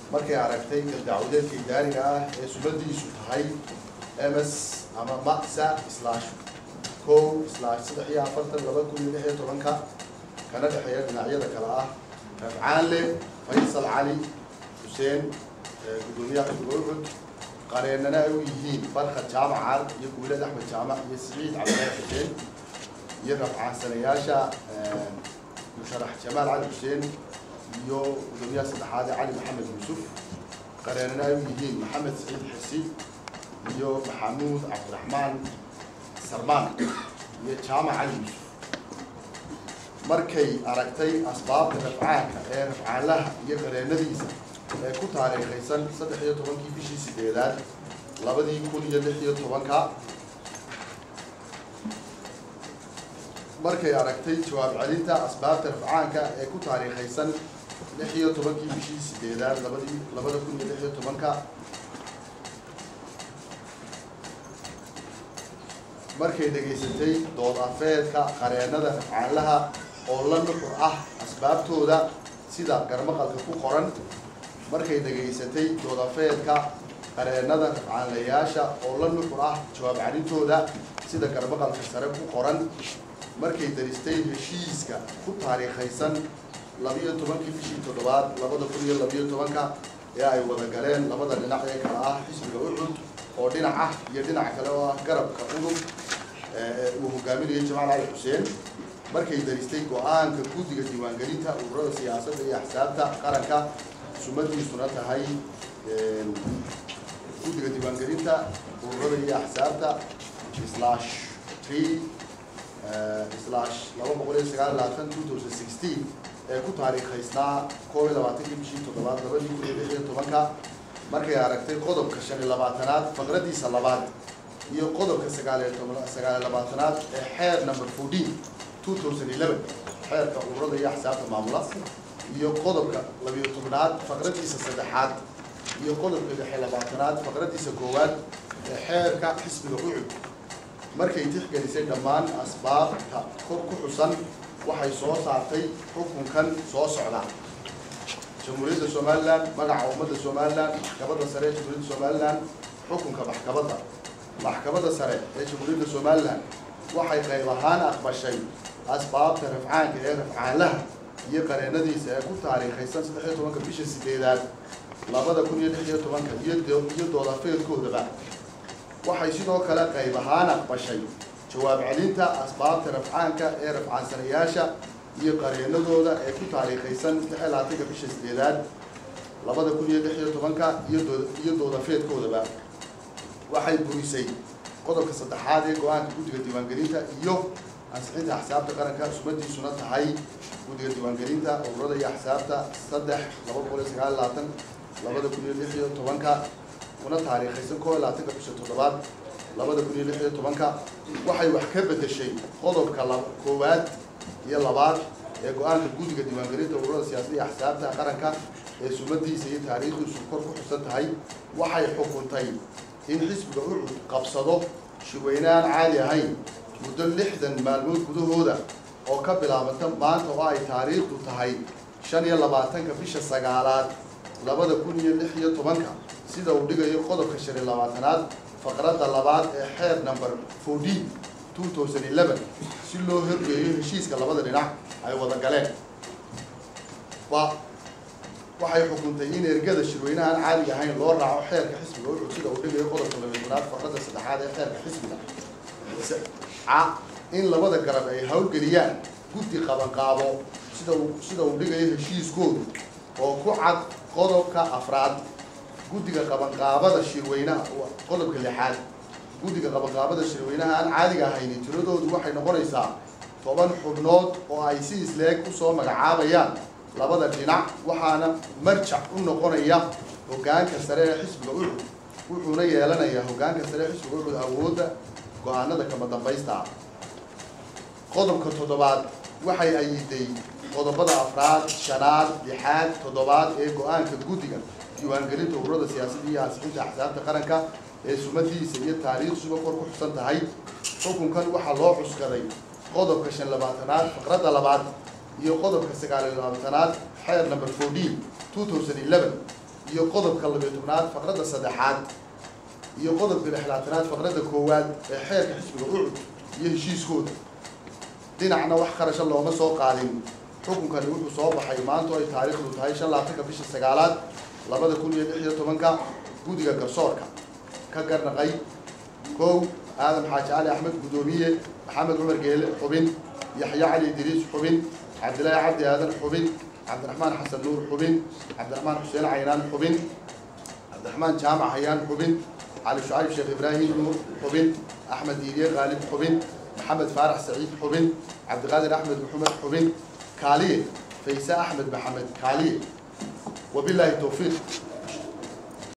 markay aragtay galdacwadeedka idaariga ah ee sumadiisu tahay ms ama masa slash kow slash saddex iyo afartan laba kun iyo lix iyo tobanka kana dhexeeya dhinacyada kale ah rafcaanle faysal cali xuseen gudoomiyaha xisbiga ucud qareennana ay u yihiin barkad jaamacar iyo guulad axmed jaamac iyo siciid cabdilaahi xuseen iyo rafcaansanayaasha musharax jamaal cali xuseen iyo gudoomiyaha saddexaad cali maxamed yuusuf qareennana ay u yihiin maxamed siciid xisi iyo maxamuud cabdiraxmaan sarmaan iyo jaamac cali yuusuf markay aragtay asbaabta rafcaanka ee rafcaanlaha iyo qareennadiisa ee ku taariikhaysan saddex iyo tobankii bishii sideedaad labadii kun iyo lix iyo tobanka markay aragtay jawaab celinta asbaabta rafcaanka ee ku taariikhaysan lix iyo tobankii bishii sideedaad labadii labada kun iyo lix iyo tobanka markay dhegaysatay dood afeedka qareennada rafcaanlaha oo la nuxur ah asbaabtooda sida garmaqalka ku qoran markay dhegaysatay dood afeedka qareennada rafcaanlayaasha oo la nuxur ah jawaab celintooda sida garmaqalka sare ku qoran markay daristay heshiiska ku taariikhaysan labiyo tobankii bishii toddobaad labada kun iyo labiyo tobanka ee ay wada galeen labada dhinac ee kale ah xisbiga ucud oo dhinac ah iyo dhinac kale oo ah garabka udub uu hogaaminayo jamaal cali xuseen markay daristay go-aanka guddiga diiwaangelinta ururada siyaasadda iyo axsaabta qaranka sumadiisuna tahay guddiga diiwaangelinta ururada iyo axsaabta slash three slash laba boqol iyo sagaal labaatan two thousand sixteen ee ku taariikhaysnaa koob iyo labaatankii bishii toddobaad labadii kun iyo lix iyo tobanka markay aragtay qodobka shan iyo labaatanaad faqradiisa labaad iyo qodobka sagaaliyo toban sagaaliyo labaatanaad ee xeer number fourteen two thousand eleven xeerka ururada iyo axsaabta maamula iyo qodobka labiyo tobnaad faqradiisa saddexaad iyo qodobka lix iyo labaatanaad faqradiisa koowaad ee xeerka xisbiga ucud markay tixgelisay dhammaan asbaabta kor ku xusan waxay soo saartay xukunkan soo socda jamhuuriyadda somalilan magaca ummadda somalilan maxkamadda sare ee jamhuuriyadda somalilan xukunka maxkamadda maxkamadda sare ee jamhuuriyadda somalilan waxay qayb ahaan aqbashay asbaabta rafcaanka ee rafcaanlaha iyo qareennadiisa ee ku taariikhaysan saddex iyo tobanka bisha sideedaad labada kun iyo lix iyo tobanka iyo doodafeedkoodaba waxay sidoo kale qayb ahaan aqbashay jawaab celinta asbaabta rafcaanka ee rafcaansanayaasha iyo qareennadooda ee ku taariikhaysan lix iyo labaatanka bisha sideedaad labada kun iyo lix iyo tobanka iyo doodafeedkoodaba waxay burisay qodobka saddexaad ee go-aanka guddiga diiwaangelinta iyo ansixinta axsaabta qaranka sumadiisuna tahay guddiga diiwaangelinta ururada iyo axsaabta saddex laba boqol iyo sagaal labaatan labada kun iyo lix iyo tobanka kuna taariikhaysan koo iyo labaatanka bisha toddobaad labada kun iyo lix iyo tobanka waxay wax ka bedeshay qodobka koowaad iyo labaad ee go-aanka guddiga diiwaangelinta ururada siyaasadda iyo axsaabta qaranka ee sumadiisa iyo taariikhdiisu kor ku xusan tahay waxay xukuntay in xisbiga ucud qabsado shirweyne aan caadi ahayn muddo lixdan maalmood gudahooda oo ka bilaabanta maanta oo ay taariikhdu tahay shan iyo labaatanka bisha sagaalaad labada kun iyo lix iyo tobanka sida uu dhigayo qodobka shan iyo labaatanaad faqradda labaad ee xeer number fourteen two thousand eleven si loo horgeeyo heshiiska labada dhinac ay wada galeen ba waxay xukuntay in ergada shirweynaha aan caadiga ahayn loo raaco xeerka xisbiga ucud sida uu dhigayo qodobka labatanaad faqradda saddexaad ee xeerka xisbiga ca in labada garab ay howlgeliyaan guddi qabanqaabo sida uu sida uu dhigayo heshiiskoodu oo ku cad qodobka afraad guddiga qabanqaabada shirweynaha qodobka lixaad guddiga qabanqaabada shirweynaha aan caadiga ahayni tiradoodu waxay noqonaysaa toban xubnood oo ay si isleeg usoo magacaabayaan labada dhinac waxaana marjac u noqonaya hoggaanka sare ee xisbiga ucud wuxuuna yeelanayaa hoggaanka sare ee xisbiga ucud awoodda go-aanada kama dambaysta ah qodobka toddobaad waxay ayiday qodobada afraad shanaad lixaad toddobaad ee go-aanka guddiga diiwaangelinta ururada siyaasadda iyo ansixinta axsaabta qaranka ee sumadiisa iyo taariikhsuba kor ku xusan tahay xukunkan waxaa loo cuskaday qodobka shan labaatanaad faqradda labaad iyo qodobka sagaal iyo labaatanaad xeer number fourteen two thousand eleven iyo qodobka labiyo tobnaad faqradda saddexaad iyo qodobka lixlaatanaad faqradda koowaad ee xeerka xisbiga ucud iyo heshiiskooda dhinacna wax kharasha looma soo qaadin xukunkani wuxuu soo baxay maantu ay taariikhdu tahay shan labaatanka bisha sagaalaad labada kun iyo lix iyo tobanka guddiga garsoorka ka garnaqay kow aadam xaaji cali axmed guddoomiye maxamed cumar geele xubin yaxya cali idriis xubin cabdilaahi cabdi aadan xubin cabdiraxmaan xasan nuur xubin cabdiraxmaan xuseen caynaan xubin cabdiraxmaan jaamac hayaan xubin cali shucayb sheekh ibraahim nuur xubin axmed iiliye qaalib xubin maxamed faarax saciid xubin cabdiqaadir axmed maxamed xubin kaaliye fayse axmed maxamed kaaliye wabilaahi towfiiq